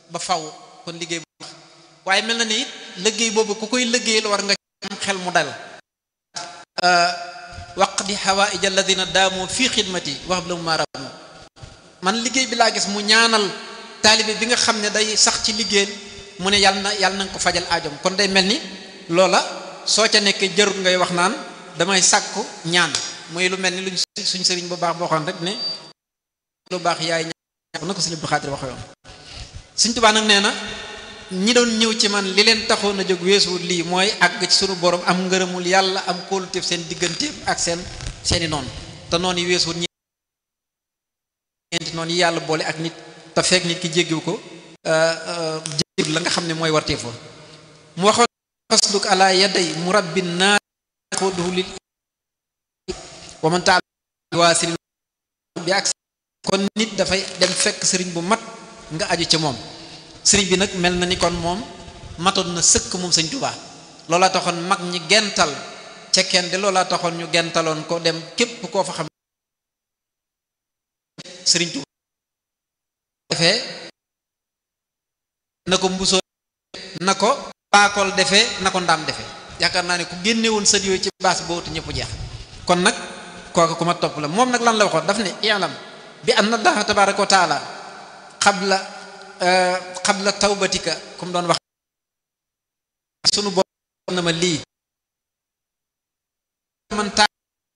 ba faw kon liggéey bu baax waaye mel na ni it liggéey boobu ku koy liggéeyal war nga am xel mu dal waqdi hawaïj alladina daamu fii xidmati wax la mu maaramu man liggéey bi laa gis mu ñaanal taalibe bi nga xam ne day sax ci liggéey mu ne yàlla na yàlla na nga ko fajal aajom kon day mel ni loola soo ca nekkee jarul ngay wax naan damay sàkku ñaan muy lu mel ni luñ suñ sëriñ bu baax boo xam rek ne lu baax yaay ñaan na ko sëriñ Abdou Xaadir waxe yoon Sëriñ Tuubaa nag nee na ñi doon ñëw ci man li leen taxoon a jóg weesuwul lii mooy àgg ci sunu borom am ngërëmul yàlla am kóoluteef seen digganteef ak seen seeni noonu te noonu yi weesuwul ñeenti noonu yi yàlla boole ak nit te fekk nit ki jéggiw ko jéggiw la nga xam ne mooy warteefoo mu waxoon fasluk ala yaday murabbin naar xoduhu lil wa man taal waasil bi ak kon nit dafay dem fekk sëriñ bu mat nga aju ca moom sëriñ bi nag mel na ni kon moom matoon na sëkk moom sëñ Tuubaa loolaa taxoon mag ñi gental ca kenn de loolaa taxoon ñu gentaloon ko dem képp koo fa xam sëriñ Tuubaa defee na ko mbusoo na ko baakool defee na ko ndaam defee yaakaar naa ne ku génne woon sët yooyu ci baas boobu ñëpp jeex kon nag kooku ku ma topp la moom nag lan la waxoon daf ne i'lam bi anna allaha tabaraka wa taala xabla xabla tawbatika comme doon wax sunu borom na ma lii man taa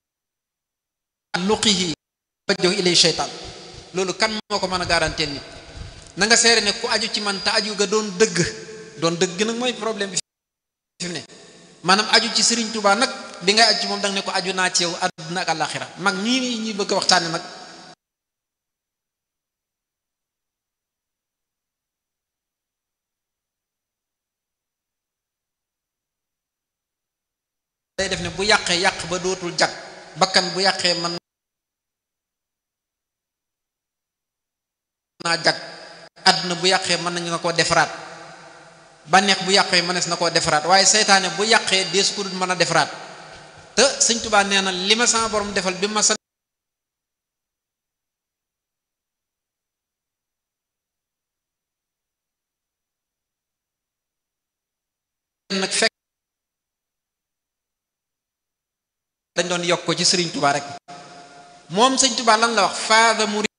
luqihi wajjahu ilay sheytaan loolu kan moo ko mën a garanteel nit na nga seere ne ku aju ci man te aju ga doon dëgg doon dëgg nag mooy problème bi fi mu ne maanaam aju ci Sëriñ Tuubaa nag bi nga aju ci moom danga ne ko aju naa ci yow àdduna ak àllaaxira mag ñii ñuy bëgg a waxtaane nag day def ne bu yàqee yàq ba dootul jag bakkan bu yàqee man naa jag àdduna bu yàqee mën nañu na koo defaraat bànneex bu yàqee mënees na koo defaraat waaye seytaane bu yàqee dees ku dul mën a defaraat te sëñ Tuubaa nee na li ma sama borom defal bi ma sa nag fekk dañ doon yokk ko ci sëriñ Tuubaa rek moom sëñ Tuubaa lan la wax faada mu